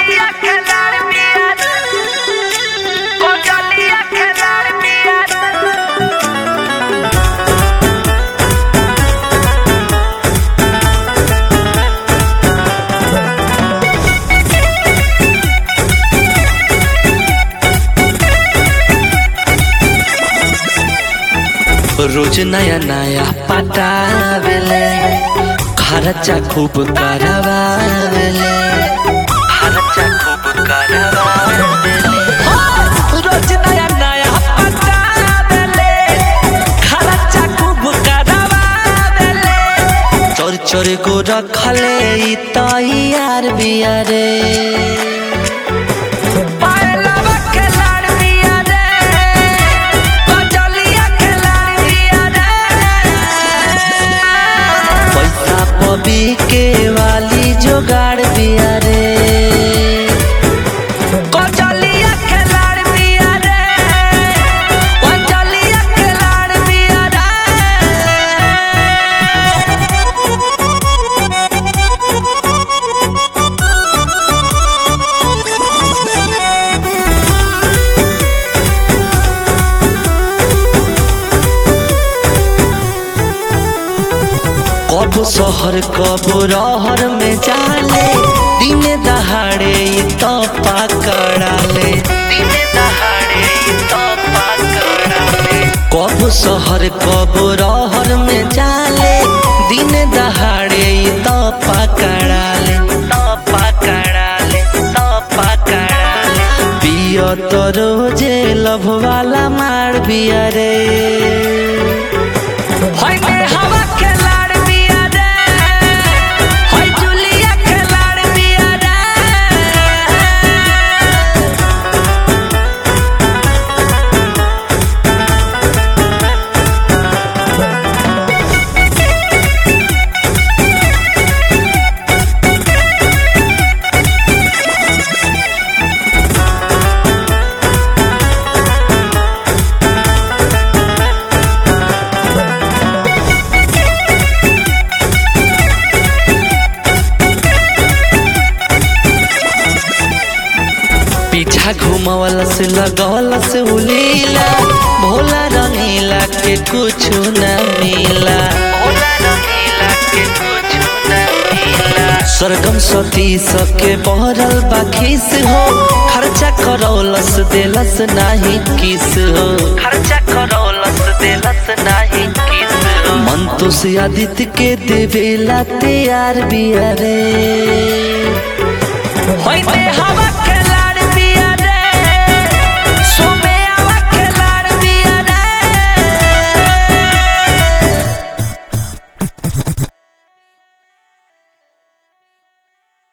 Coyolia quedar bien. Coyolia quedar bien. रोज नया नया पटावेले खर्चा खूब करवावेले खर्चा खूब करवावेले रोज नया नया पटावेले खर्चा खूब करवावेले चोर चोर को रखले ई तैयार बियारे Bailaba quedar bien. Coyolia quedar bien. पैसा पबी के वाली जोगाड़ बियारे Coyolia quedar bien. Coyolia quedar bien. कब शहर कब रहर में जाले दिन दहाड़े ई तो पकड़ाले दिन दहाड़े ई तो पकड़ाले कब शहर कब रहर में जाले दिन दहाड़े ई तो पकड़ाले तो पकड़ाले तो पकड़ाले पियो तो रोजे लभ वाला मार बिया रे Hoy me hava quedar bien. Hoy Julia quedar bien. पीछा घुमावला से लगावला से उलीला भोला रंगीला के कुछ न मिला भोला रंगीला के कुछ न मिला सरगम सती सके बहरल बाखिस हो खर्चा करौलस देलस नाही किस हो खर्चा करौलस देलस नाही किस हो मन तो से आदित्य के देवेला तैयार बिया रे Hoy me